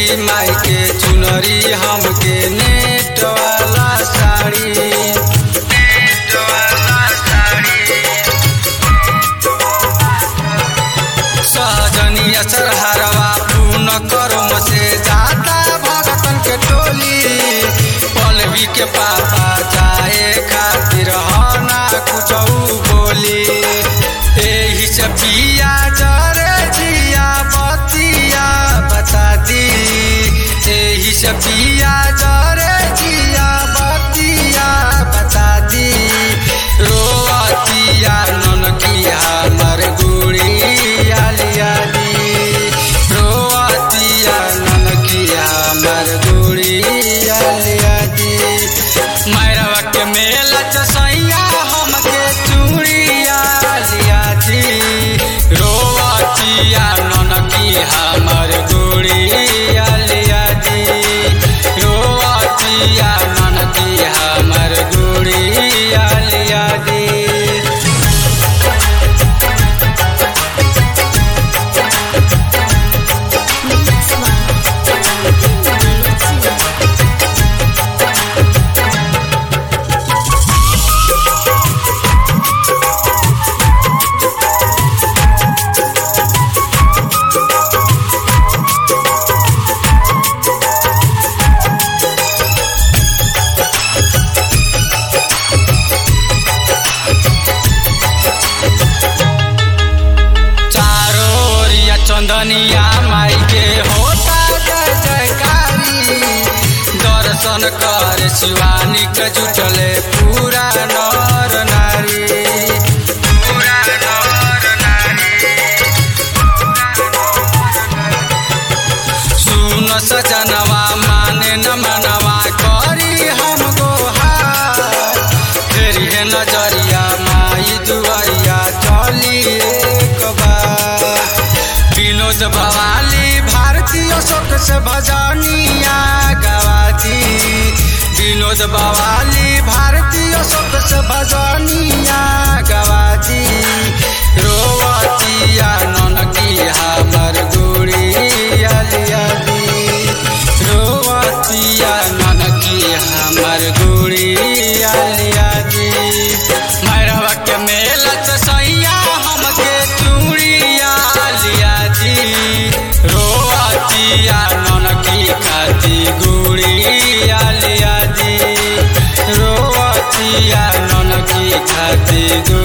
देली माई के चुनरी हमके नेट वाला साड़ी नेट वाला साड़ी सहजनिया सरहारवा पूर्ण कर्म से जाता भगतन के टोली पलवी के पापा जाए खातिर हना कुछ बोली एही से पिया जरे जिया बतिया बता दी एही से पिया जरे जिया बतिया बता दी रोअतिया ननकिया मर गुड़िया लिया दी रोअतिया ननकिया मर गुड़िया लिया दी मैरवा के मेला चसैया हमके चूड़िया लिया दी रोअतिया ननकी हमर गुड़िया लिया दी रोअतिया ननकी हमर गुड़िया लिया दी Mix One. चारो ओरिया चंदनिया माई के होता जय जयकारी दर्शन कर शिवानी के जुटले पूरा नर नारी पूरा नर नारी सुन सजनवा माने न मनवा करी हम गोहार फिर है नजरिया माई दुआरिया चली एक बार विनोद भवाली भारतीय शोक से भजनिया गवाती विनोद बवाली भारतीय शोक से भजनिया गवाती रोवतिया ननकी हमर गुड़िया लिया दी रोवतिया ननकी हमर गुड़िया लिया दी मैरवा के मेला सैया हमके चूड़िया लिया दी रोवतिया ननकी खाती गुड़िया लिया दी रोवतिया ननकी खाती गुड़िया